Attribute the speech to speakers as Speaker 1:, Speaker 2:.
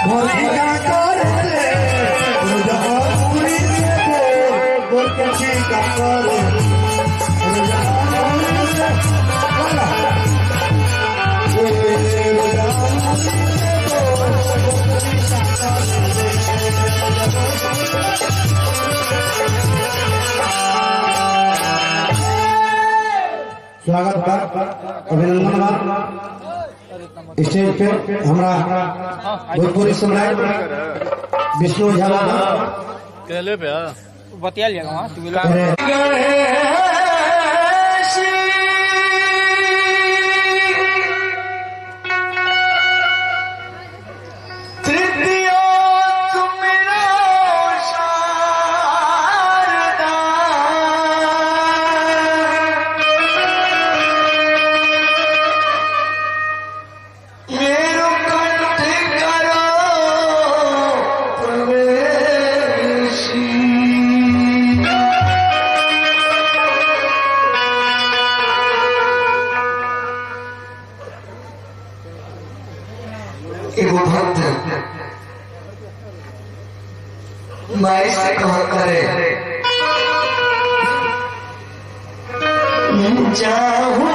Speaker 1: भोलिया करे रोजा पूरी से बोल बोल के ठीक करे रोजा पूरी से बोला ए रोजा पूरी से बोल बोल के ठीक स्वागत बा अभिनंदन बा स्टेज पे हमरा भोजपुरी सम्राट विष्णु झा बाबा
Speaker 2: कहले पे
Speaker 3: बतिया लिया वहाँ तू
Speaker 1: अरे
Speaker 4: एगो भक्त माई से कहा करे जाऊं